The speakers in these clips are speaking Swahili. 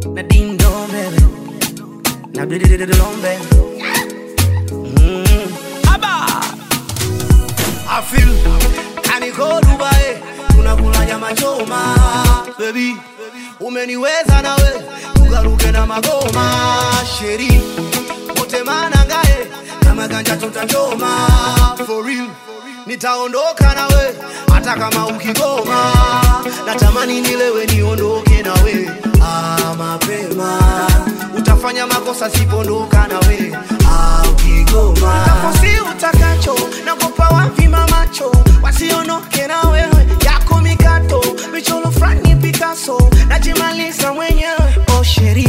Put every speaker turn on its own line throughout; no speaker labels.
na ding dong baby, na do do do do long baby. Mm. Aba, I feel kaniko Dubai, tunakula nyama choma baby, umeniweza nawe tugaruke na magoma sheri wote manangae kama ganja tutachoma for real nitaondoka nawe hata kama ukigoma natamani nilewe niondoke nawe ah, mapema utafanya makosa sipondoka nawe ah, ukigoma tafosi utakacho nakopa wavima macho wasiondoke na wewe yako mikato michoro frani Picasso najimaliza mwenyewe oh sheri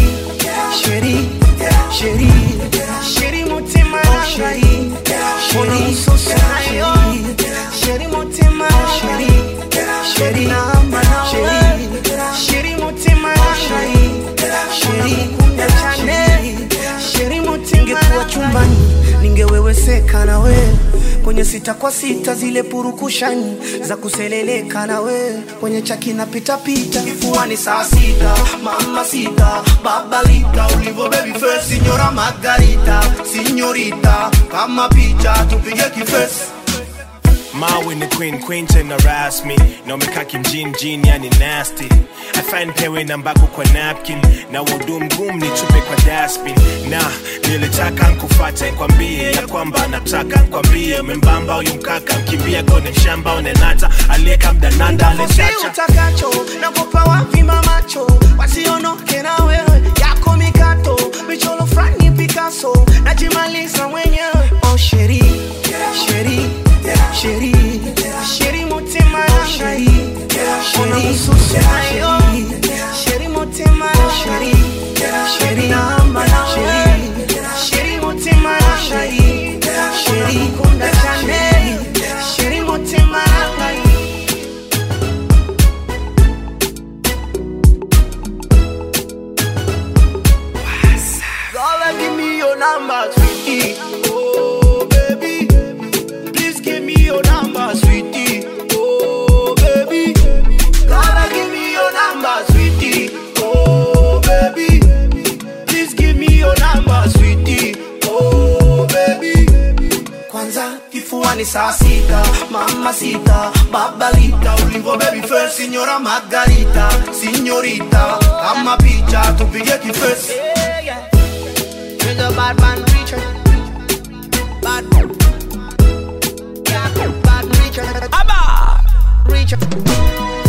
sheri sheri sheri mutima sheri sheri nayo sheri mutima sheri sheri sheri sheri mutima sheri sheri kumbe chane sheri mutima ningekuwa chumbani ningeweweseka na we kwenye sita kwa sita zile purukushani za kuseleleka na we kwenye chaki na pitapita kifuani saa sita mama sita babalita ulivo baby face signora margarita signorita kama picha tupige kifesi
Mawe ni queen, queen tena rasmi na umekaa kimjini jini, yani nasty. Afan pewe nambako kwa napkin na wudu mgumu nitupe kwa dustbin, na nilitaka nkufate nkwambie ya kwamba nataka nkwambie membamba huyu mkaka mkimbia kone mshamba unenata aliyeka mdananda
Si
alechacha
utakacho nakopa wavima macho wasiondoke na wewe yako mikato michoro frani Picasso najimaliza mwenyewe oh sheri sheri sheri sheri mutima sheri sheri nayo sheri mutima sheri sheri sheri sheri mutima sheri sheri kunda chane sheri mutima Gotta give me your number, sweetie. Oh, baby. Please give me your number, sweetie. Oh, baby. Gotta give me your number, sweetie. Oh, baby. Please give me your number, sweetie. Oh, baby. Kwanza kifuani saa sita, mama sita, babalita, ulivo baby face, signora Margarita, signorita, kama picha tupige kifesi. He's a bad man preacher. Bad yeah, bad preacher. Abba! Preacher.